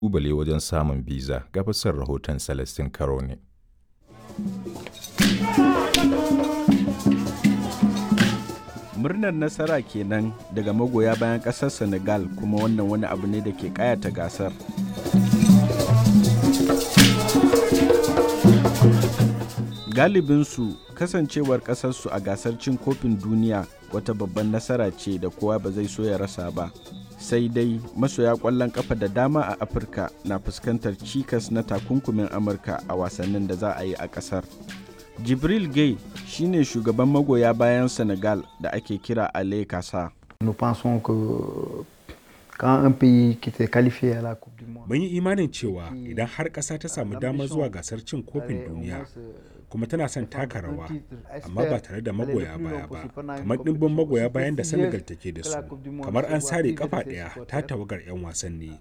ƙalubale wajen samun biza ga fasar rahoton Celestin Karone. murnar nasara kenan daga magoya bayan ƙasar senegal kuma wannan wani abu ne da ke kayata gasar galibinsu kasancewar ƙasarsu a gasar cin kofin duniya wata babban nasara ce da kowa ba zai so ya rasa ba sai dai masoya ƙwallon ƙafa da dama a afirka na fuskantar cikas na takunkumin amurka a wasannin da za a yi a ƙasar jibril gay shine shugaban magoya bayan senegal da ake kira ale kasa mun yi imanin cewa idan har ƙasa ta samu damar zuwa gasar cin kofin duniya kuma tana son taka rawa amma ba tare da magoya baya ba kamar ɗimbin magoya bayan da senegal take da su kamar an sare kafa ɗaya ta tawagar 'yan wasan ne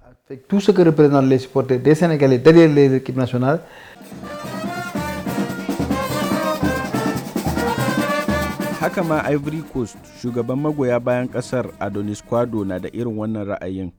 haka ma ivory coast shugaban magoya bayan kasar adonis kwado na da irin wannan ra'ayin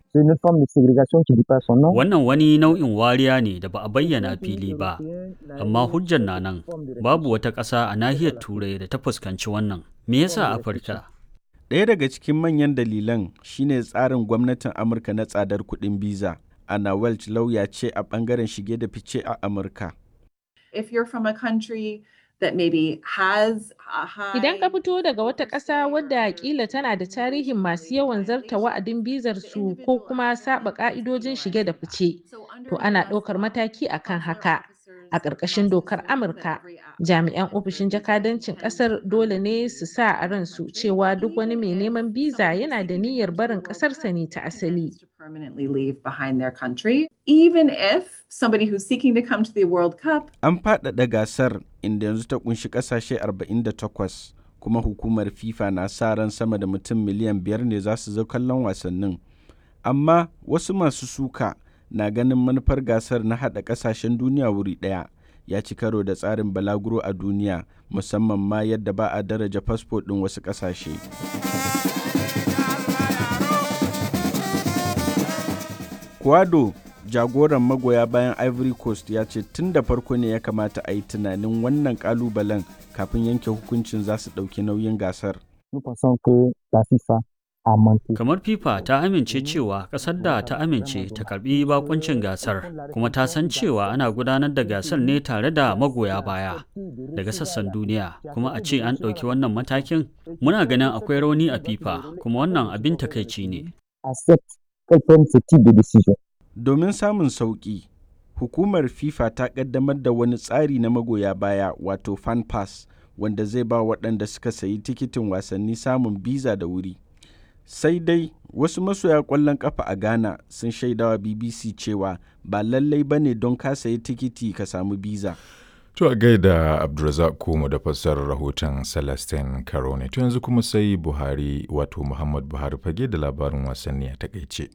Wannan wani nau'in wariya ne da ba a bayyana fili ba, amma hujjar na nan babu wata ƙasa a nahiyar Turai da ta fuskanci wannan. Me yasa Afirka? Ɗaya daga cikin manyan dalilan shine tsarin gwamnatin Amurka na tsadar kuɗin biza. Anna Welch lauya ce a ɓangaren shige da fice a Amurka. If you're from a country that maybe has a high Idan ka fito daga wata ƙasa wadda kila tana da tarihin masu yawan zarta wa'adin bizar su ko kuma saba ƙa'idojin shige da fice, to ana ɗaukar mataki akan haka. A ƙarƙashin dokar Amurka, jami'an ofishin jakadancin ƙasar dole ne su sa a ransu cewa duk wani mai neman biza yana da niyyar barin ƙasarsa ne ta asali. to permanently leave behind their country, even if somebody who's seeking to come to the World Cup An faɗaɗa gasar inda yanzu ta kunshi ƙasashe 48 kuma hukumar FIFA na sa ran sama da mutum miliyan biyar ne za su zo kallon wasannin. Amma wasu masu suka na ganin manufar gasar na haɗa ƙasashen duniya wuri ɗaya ya ci karo da tsarin balaguro a duniya musamman ma yadda ba a daraja fasfo ɗin wasu ƙasashe. Kwado jagoran magoya bayan Ivory Coast ya ce tun da farko ne ya kamata a yi tunanin wannan kalubalen kafin yanke hukuncin za su ɗauki nauyin gasar. Kamar FIFA ta amince cewa ƙasar da ta amince ta karbi bakuncin gasar, kuma ta san cewa ana gudanar da gasar ne tare da magoya baya daga sassan duniya, kuma a ce an ɗauki wannan matakin, muna ganin akwai rauni a FIFA, kuma wannan abin takaici ne. Domin samun sauƙi, hukumar FIFA ta ƙaddamar da wani tsari na magoya baya wato fan pass wanda zai ba waɗanda suka sayi tikitin wasanni samun biza da wuri. Sai dai wasu masoya ƙwallon ƙafa a Ghana sun shaidawa BBC cewa ba lallai ba ne don ka sayi tikiti ka samu biza. To a gaida Abdulrazak Kumu da fassarar rahoton Celestin Karone. To yanzu kuma sai Buhari wato Muhammad Buhari fage da labarin wasanni a takaice.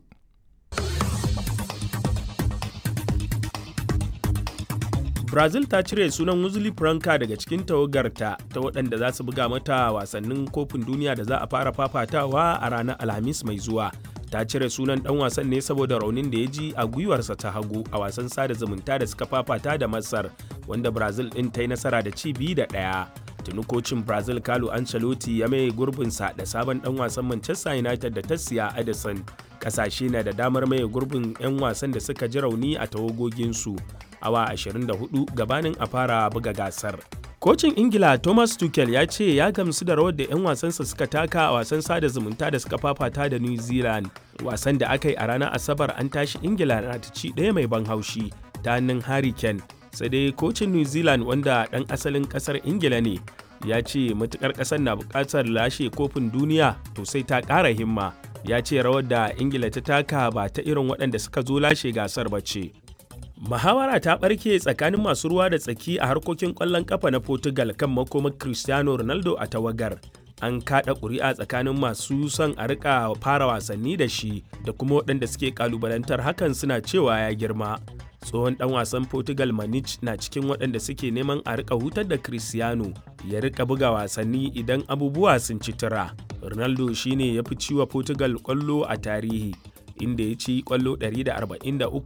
brazil ta cire sunan Wesley franca daga cikin tawagarta ta waɗanda za su buga mata wasannin kofin duniya da za a fara fafatawa a ranar alhamis mai zuwa ta cire sunan ɗan wasan ne saboda raunin da ya ji a gwiwarsa ta hagu a wasan sada zumunta da suka fafata da masar wanda brazil ɗin ta yi nasara da ci biyu da ɗaya tuni kocin brazil carlo ancelotti ya mai gurbinsa da sabon ɗan wasan manchester united da ta siya edison ƙasashe na da damar maye gurbin 'yan wasan da suka ji rauni a tawagoginsu awa 24 gabanin a fara buga gasar. Kocin Ingila Thomas Tuchel ya ce ya gamsu da rawar da 'yan wasansa suka taka a wasan sada zumunta da suka fafata da New Zealand. Wasan da aka yi a ranar Asabar an tashi Ingila na ta ci ɗaya mai ban haushi ta hannun Harry Kane. Sai dai kocin New Zealand wanda ɗan asalin ƙasar Ingila ne ya ce matukar ƙasar na buƙatar lashe kofin duniya to sai ta ƙara himma. Ya ce rawar da Ingila ta taka ba ta irin waɗanda suka zo lashe gasar ba ce. Muhawara ta ɓarke tsakanin masu ruwa da tsaki a harkokin ƙwallon ƙafa na Portugal kan makomar Cristiano Ronaldo a tawagar. An kaɗa ƙuri'a tsakanin masu son a rika fara wasanni da shi da kuma waɗanda suke ƙalubalantar hakan suna cewa ya girma. Tsohon ɗan wasan Portugal Manich na cikin waɗanda suke neman a rika hutar da Cristiano ya rika buga wasanni idan abubuwa sun ci tura. Ronaldo shine ya fi ciwa Portugal ƙwallo a tarihi. inda ya ci kwallo 143